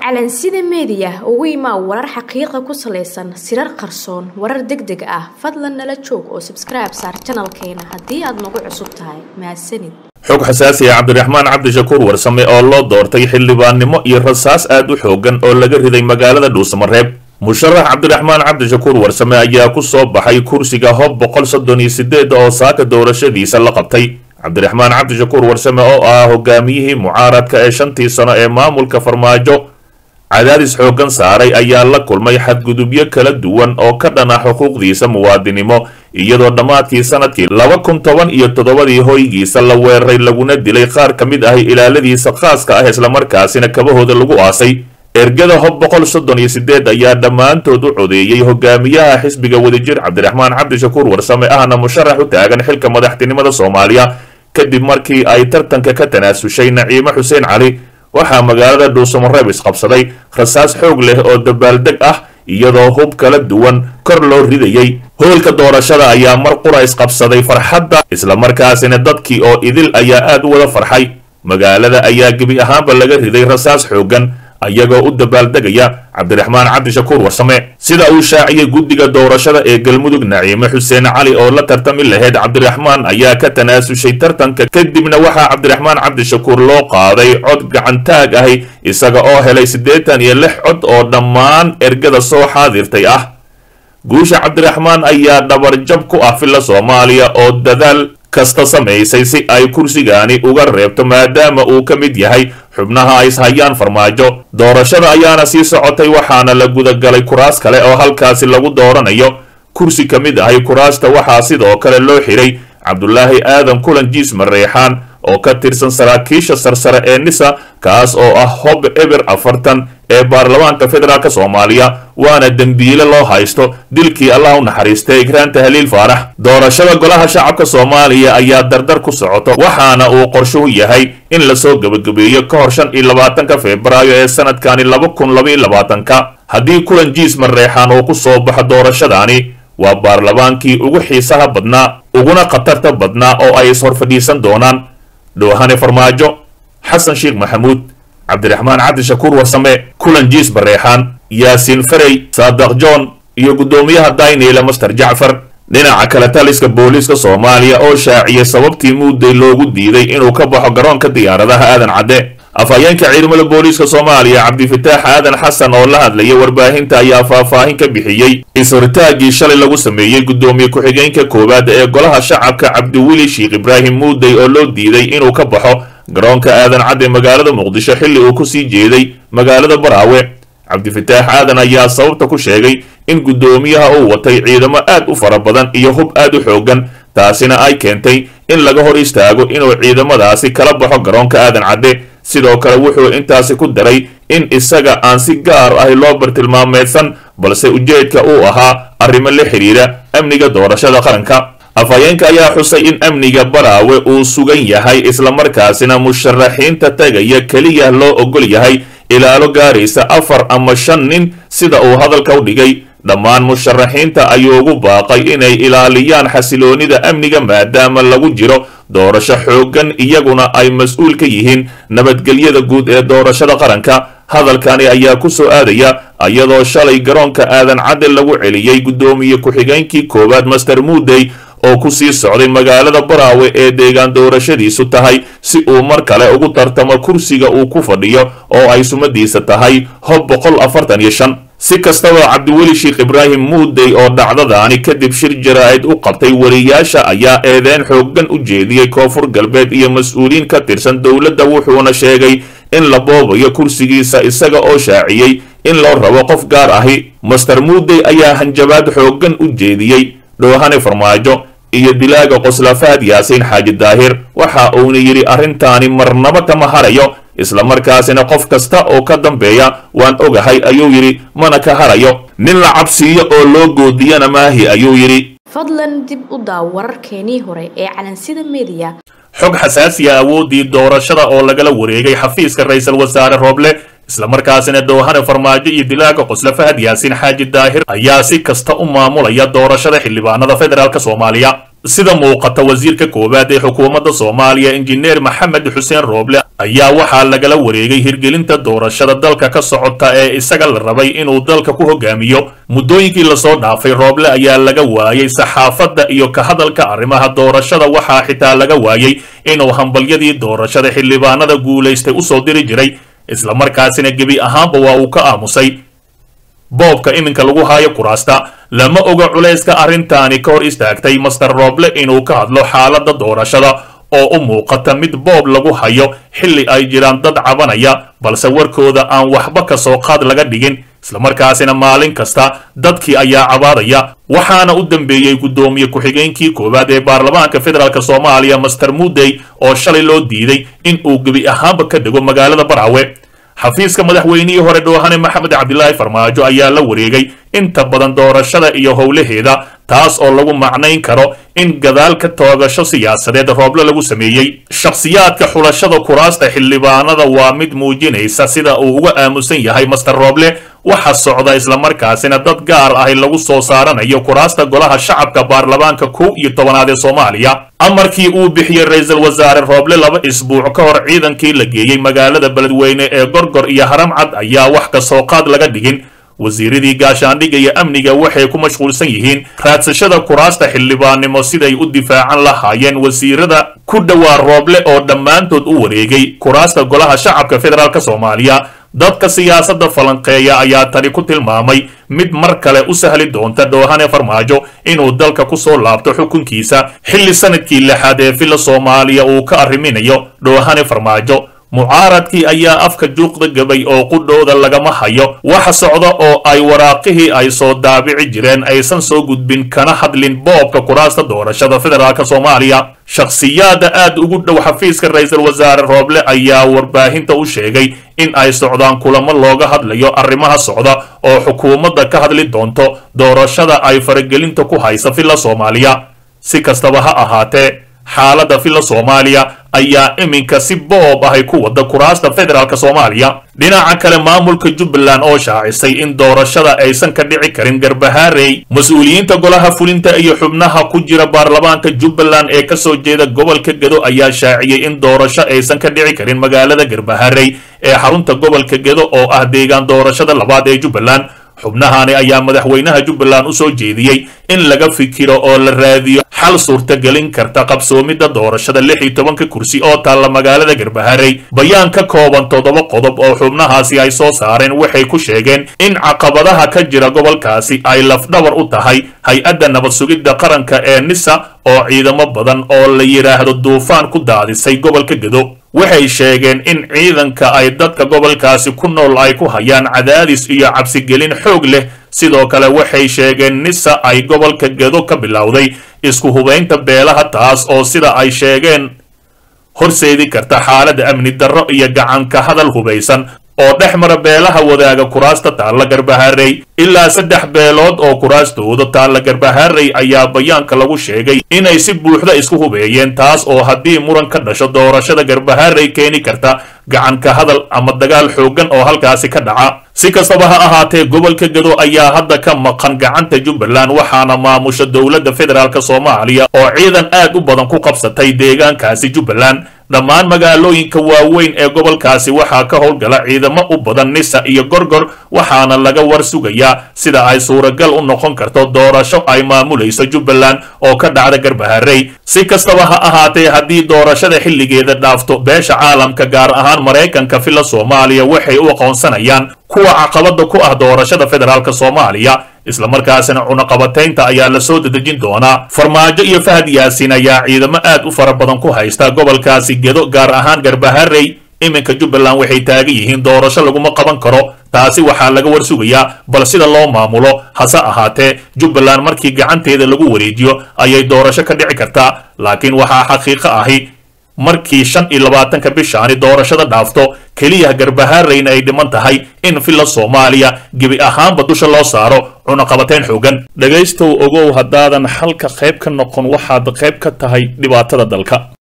calansida meediya ugu imaa warar xaqiiqa ku salaysan sirar qarsoon warar deg deg ah fadlan nala joog oo sabskribe saar janalkeena haddii aad nagu cusub tahay mahadsanid xog xasaasi ah cabdiraxmaan cabdishakuur warsame oo loo doortay xildhibaannimo iyo rasaas aad u xoogan oo laga riday magaalada dhuusamareeb musharax cabdiraxmaan cabdishakuur warsame ayaa ku soo baxay kursiga hob boqol soddon iyo sideed oo saaka doorashadiisa la qabtay cabdiraxmaan cabdishakuur warsame oo ah hogaamiyihii mucaaradka ee shantii sano ee maamulka farmaajo cadaadis xooggan saaray ayaa la kulmay xadgudubyo kala duwan oo ka dhan ah xuquuqdiisa muwaadinimo iyadoo dhammaadkii sanadkii laba kun toban iyo toddobadii hoygiisa la weeraray laguna dilay qaar ka mid ahi ilaaladiisa khaaska ah islamarkaasina kabahooda lagu aasay ergada hob boqol soddon iyo sideed ayaa dhammaantood u codeeyey hogaamiyaha xisbiga wadajir cabdiraxmaan cabdishakuur warsame ahna musharax u taagan xilka madaxtinimada soomaaliya kadib markii ay tartanka ka tanaasushay naciime xuseen cali waxaa magaalada dhuusamareeb isqabsaday rasaas xoog leh oo dabaaldeg ah iyadoo hub kala duwan kor loo ridayey hoolka doorashada ayaa mar qura isqabsaday farxadda islamarkaasina dadkii oo idil ayaa aad u wada farxay magaalada ayaa gebi ahaanba laga riday rasaas xooggan ayagoo u dabaaldegaya cabdiraxmaan cabdishakuur warsame sida uu shaaciyey guddiga doorashada ee galmudug naciime xuseen cali oo la tartami lahayd cabdiraxmaan ayaa ka tanaasushay tartanka kadibna waxaa cabdiraxmaan cabdishakuur loo qaaday cod gacantaag ahi isaga oo helay siddeetan iyo lix cod oo dhammaan ergada soo xaadirtay ah guusha cabdiraxmaan ayaa dhabarjab ku ah filla soomaaliya oo dadaal kasta samaysay si ay kursigaani uga reebto maadaama uu ka mid yahay xubnaha ay ishayaan farmaajo doorashada ayaana sii socotay waxaana la gudagalay kuraas kale oo halkaasi lagu dooranayo kursi ka mid ahay kuraasta waxaa sidoo kale loo xiray cabdulaahi aadan kulan jiis mareexaan oo ka tirsan saraakiisha sarsare ee nisa kaas oo ah hob eber afartan ee baarlamaanka federaalk soomaaliya waana dembiile loo haysto dilkii allah u naxariistay ikraanta haliil faarax doorashada golaha shacabka soomaaliya ayaa dardar ku socoto waxaana uu qorshuhu yahay in lasoo gebagabeeyo ka hor shan iyo labaatanka febraayo ee sanadkani laba kun labaiyo labaatanka haddii kulan jiis mareexaan uu ku soo baxo doorashadaani waa baarlamaankii ugu xiisaha badnaa uguna khatarta badnaa oo ay is horfadhiisan doonaan dhoohane farmaajo xasan sheekh maxamuud cabdiraxmaan cabdishakuur warsame kulan jiis bareexaan yaasiin farey saadaq john iyo guddoomiyaha dayneyla master jacfar dhinaca kale taliska booliiska soomaaliya oo shaaciyay sababtii muudday loogu diiday inuu ka baxo garoonka diyaaradaha aadan cadde afhayeenka ciidamada booliiska soomaaliya cabdifataax aadan xasan oo la hadlaya warbaahinta ayaa faahfaahin ka bixiyey is-horitaagii shalay lagu sameeyey guddoomiye ku-xigeenka koowaad ee golaha shacabka cabdiweli sheekh ibraahim muudey oo loo diiday inuu ka baxo garoonka aadan cadde magaalada muqdisho xilli uu kusii jeeday magaalada baraawe cabdifataax aadan ayaa sababta ku sheegay in guddoomiyaha uu watay ciidamo aad u fara badan iyo hub aad u xoogan taasina ay keentay in laga hor istaago inuu ciidamadaasi kala baxo garoonka aadan cadde sidoo kale wuxuu intaasi ku daray in isaga aan si gaar ahi loo bartilmaameedsan balse ujeedka uu ahaa arrimo la xidhiira amniga doorashada qaranka afhayeenka ayaa xusay in amniga baraawe uu sugan yahay islamarkaasina musharaxiinta tagaya keliya loo ogol yahay ilaalo gaaraysa afar ama shan nin sida uu hadalka u dhigay dhammaan musharaxiinta ayuu ugu baaqay inay ilaaliyaan xasiloonida amniga maadaama lagu jiro doorasho xooggan iyaguna ay mas-uul ka yihiin nabadgelyada guud ee doorashada qaranka hadalkani ayaa ku soo aadaya iyadoo shalay garoonka aadan cadde lagu celiyey guddoomiye ku-xigeenkii koowaad master muudey oo ku sii socday magaalada baraawe ee deegaan doorashadiisu tahay si uu mar kale ugu tartamo kursiga uu ku fadhiyo oo ay sumadiisa tahay hob boqol afartan iyo shan si kastaba cabdiweli sheekh ibraahim muudey oo dhacdadaani kadib shir jaraa'id u qabtay wariyaasha ayaa eedeyn xooggan u jeediyey koonfur galbeed iyo mas-uuliyiin ka tirsan dowladda wuxuuna sheegay in la boobayo kursigiisa isaga oo shaaciyey in loo rabo qof gaar ahi master muudey ayaa hanjabaad xooggan u jeediyey dhoohane farmaajo iyo dilaaga qoslafaad yaasiin xaaji daahir waxa uuna yidhi arrintaani marnaba kama harayo islamarkaasina qof kasta oo ka dambeeya waan ogahay ayuu yidhi mana ka harayo nin la cabsiiyo oo loo goodiyana maahi ayuu yidhi fadlan dib u daaw wararkeenii hore ee calansida meediya xog xasaasiya awooddii doorashada oo lagala wareegay xafiiska ra-iisul wasaare rooble islamarkaasina doohane farmaajo iyo dilaaga qosle fahad yaasiin xaaji daahir ayaa si kasta u maamulaya doorashada xildhibaanada federaalk soomaaliya sida muuqata wasiirka koowaad ee xukuumadda soomaaliya injineer maxamed xuseen rooble ayaa waxaa lagala wareegay hirgelinta doorashada dalka ka socota ee isaga la rabay inuu dalka ku hogaamiyo muddooyinkii lasoo dhaafay rooble ayaa laga waayey saxaafadda iyo ka hadalka arrimaha doorashada waxaa xitaa laga waayey inuu hambalyadii doorashada xildhibaanada guulaystay usoo diri jiray islamarkaasina gebi ahaanba waa uu ka aamusay boobka iminka lagu haayo kuraasta lama oga culayska arrintaani ka hor istaagtay master rooble inuu ka hadlo xaaladda doorashada oo u muuqata mid boob lagu hayo xilli ay jiraan dad cabanaya balse warkooda aan waxba ka soo qaad laga dhigin islamarkaasina maalin kasta dadkii ayaa cabaadaya waxaana u dambeeyey guddoomiye ku-xigeenkii koowaad ee baarlamaanka federaalk soomaaliya master mudey oo shalay loo diiday in uu gebi ahaanba ka dego magaalada baraawe xafiiska madaxweynihii hore dhoohane maxamed cabdilaahi farmaajo ayaa la wareegay inta badan doorashada iyo howlaheeda taas oo lagu macnayn karo in gadaal ka toogasho siyaasadeed rooble lagu sameeyey shakhsiyaadka xulashada kuraasta xildhibaanada waa mid muujinaysa sida uu uga aamusan yahay master rooble waxa socda islamarkaasina dad gaar ahi lagu soo saaranayo kuraasta golaha shacabka baarlamaanka kow iyo tobanaad ee soomaaliya amarkii uu bixiyey ra-iisul wasaare rooble laba isbuuc ka hor ciidankii la geeyey magaalada beledweyne ee gorgor iyo haramcad ayaa wax ka soo qaad laga dhigin wasiiradii gaashaandhigga iyo amniga waxay ku mashquulsan yihiin raadsashada kuraasta xildhibaannimo siday u difaacan lahaayeen wasiirada ku dhowaa rooble oo dhammaantood u wareegay kuraasta golaha shacabka federaalk soomaaliya dadka siyaasadda falanqeeya ayaa tani ku tilmaamay mid mar kale u sahli doonta dhoohane farmaajo inuu dalka ku soo laabto xukunkiisa xilli sanadkii lixaad ee villa soomaaliya uu ka arriminayo dhoohane farmaajo mucaaradkii ayaa afka juuqda gabay oo qudhooda lagama hayo waxa socda oo ay waraaqihii ay soo daabici jireen aysan soo gudbin kana hadlin boobka kuraasta doorashada federaalk soomaaliya shakhsiyaada aad ugu dhow xafiiska ra-iisul wasaare rooble ayaa warbaahinta u sheegay in ay socdaan kulamo looga hadlayo arrimaha socda oo xukuumadda ka hadli doonto doorashada ay faragelinta ku haysa villa soomaaliya si kastaba ha ahaatee xaaladda villa soomaaliya ayaa iminka si boob ahay ku wada kuraasta federaalk soomaaliya dhinaca kale maamulka jubbaland oo shaacisay in doorashada aysan ka dhici karin garbahaarey mas-uuliyiinta golaha fulinta iyo xubnaha ku jira baarlamaanka jubbaland ee kasoo jeeda gobolka gedo ayaa shaaciyey in doorasho aysan ka dhici karin magaalada garbahaarey ee xarunta gobolka gedo oo ah deegaan doorashada labaad ee jubbaland xubnahani ayaa madaxweynaha jubbaland u soo jeediyey in laga fikiro oo la raadiyo xal suurtagelin karta qabsoomidda doorashada lix iyo tobanka kursi oo taalla magaalada garbaharey bayaan ka kooban toddoba qodob oo xubnahaasi ay soo saareen waxay ku sheegeen in caqabadaha ka jira gobolkaasi ay lafdhabar u tahay hay-adda nabad sugidda qaranka ee nisa oo ciidamo badan oo la yidhaahdo duufaan ku daadisay gobolka gedo waxay sheegeen in ciidanka ay dadka gobolkaasi ku nool ay ku hayaan cadaadis iyo cabsigelin xoog leh sidoo kale waxay sheegeen nisa ay gobolka gedo ka bilowday isku hubaynta beelaha taas oo sida ay sheegeen horseedi karta xaaladda amni darro iyo gacanka hadal hubaysan oo dhex mara beelaha wadaaga kuraasta taalla garbaharey ilaa saddex beelood oo kuraastooda taalla garbaharey ayaa bayaanka lagu sheegay inay si buuxda isku hubeeyeen taas oo haddii muran ka dhasho doorashada garbaharey keeni karta gacanka hadal ama dagaal xooggan oo halkaasi ka dhaca si kastaba ha ahaatee gobolka gedo ayaa hadda ka maqan gacanta jubbaland waxaana maamusha dowladda federaalk soomaaliya oo ciidan aad u badan ku qabsatay deegaankaasi jubbaland dhammaan magaalooyinka waaweyn ee gobolkaasi waxaa ka howlgala ciidamo u badan nisa iyo gorgor waxaana laga war sugayaa sida ay suuragal u noqon karto doorasho ay maamulayso jubbaland oo ka dhacda garbaharey si kastaba ha ahaatee haddii doorashada xilligeeda dhaafto beesha caalamka gaar ahaan maraykanka villa soomaaliya waxay u aqoonsanayaan kuwa caqabada ku ah doorashada federaalk soomaaliya islamarkaasina cunaqabataynta ayaa la soo dedejin doonaa farmaajo iyo fahad yaasin ayaa ciidamo aad u fara badan ku haysta gobolkaasi gedo gaar ahaan garbaharey iminka jubbaland waxay taagan yihiin doorasho laguma qaban karo taasi waxaa laga war sugayaa bal sida loo maamulo hase ahaatee jubbaland markii gacanteeda lagu wareejiyo ayay doorasho ka dhici kartaa laakiin waxaa xaqiiqo ahi markii shan iyo labaatanka bishaani doorashada dhaafto keliya garbahaareyna ay dhiman tahay in villa soomaaliya gebi ahaanba dusha loo saaro cunaqabateyn xoogan dhegaystow ogow haddaadan xalka qayb ka noqon waxaad qayb ka tahay dhibaatada dalka